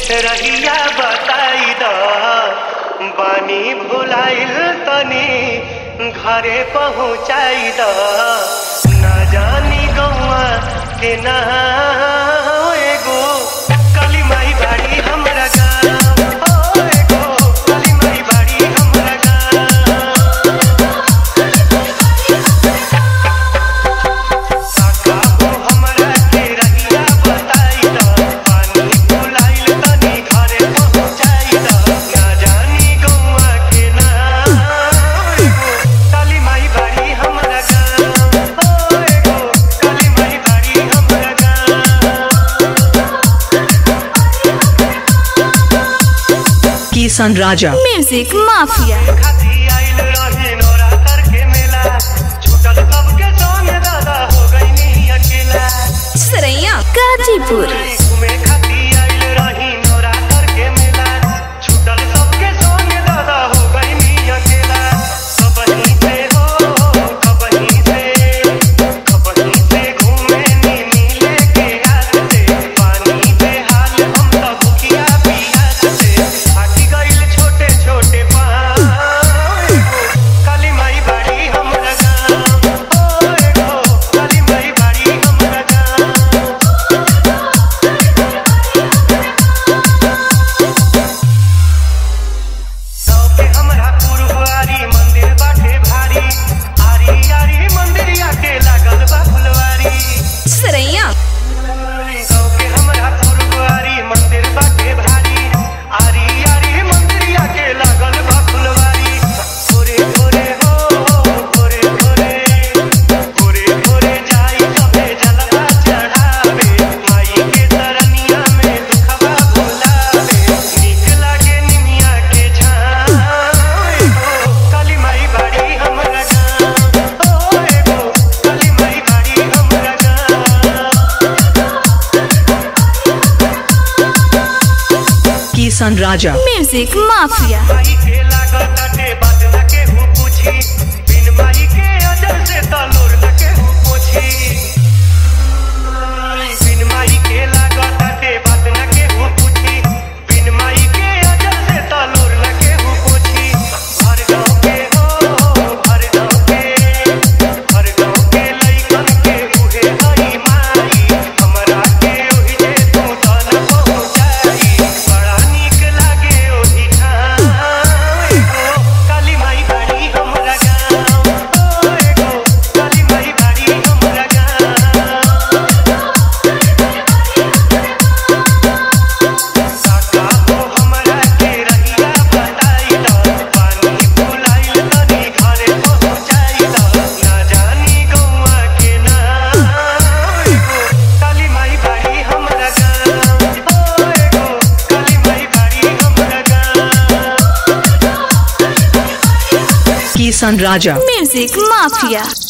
रहिया बताई द बानी भुलाइल तनी घरे पहुँचाई द ना जानी गौआ के ना एगो काली माई बाड़ी हमरा गाँव ओ एगो काली माई बाड़ी हमरा गाँव काका हो हमरा के रहिया बताई द पानी भुलाइल तनी घरे पहुँचाई द ना जानी गौआ के ना एगो काली माई बाड़ी हमरा गाँव ओ एगो काली माई बाड़ी हमरा गाँव Kisan Raja. Music Mafia. खाती आइल रहे नवरात्र के मेला छूटल सबके संग दादा हो गई अकेला Saraiya. Gajipur. घूमे खाती आइल रही नवरात्र के मेला छूटल सबके संग दादा हो गई अकेला कबही से हो कबही से कबही से घूमे नी मिले के हाथ से पानी पे हाल हम सब भूखिया पियास से फाटी गइल छोटे छोटे पाँव काली माई बाड़ी हमरा गाँव ओ एगो काली माई बाड़ी हमरा गाँव सबके हमरा पुरवारी मंदिर बाटे भारी आरी आरी मंदिरिया के लागल बा फुलवारी Saraiya. सबके हमरा पुरवारी मंदिर बाटे भारी आरी आरी मंदिरिया के लागल बा फुलवारी भोरे भोरे हो भोरे भोरे भोरे भोरे जाई सबे जलवा चढ़ावे माई के तरनिया में दुखवा भुलावे नीक लागे निमिया के छाँव एगो काली माई बाड़ी हमरा गाँव ओ एगो काली माई बाड़ी हमरा गाँव Kisan Raja. Music Mafia. माई के लागताटे बात न केहू पूछी बिन माई के अजर से तलोर न केहू पूछी बिन माई के लागताटे बात न केहू पूछी बिन माई के अजर से तलोर न केहू पूछी हर गाँव के हो हर गाँव के हर गाँव के लइकन के उहे हई माई हमरा के ओहि जे तू तन पहुँचाई बड़ा नीक लागे ओहि ठाम एगो काली माई बाड़ी हमरा गाँव ओ एगो काली माई बाड़ी हमरा गाँव काका हो हमरा के रहिया बताई द पानी भुलाइल तनी घरे पहुँचाई द ना जानी गौआ के ना एगो काली माई बाड़ी हमरा गाँव ओ एगो काली माई बाड़ी हमरा गाँव Kisan Raja. Music Mafia.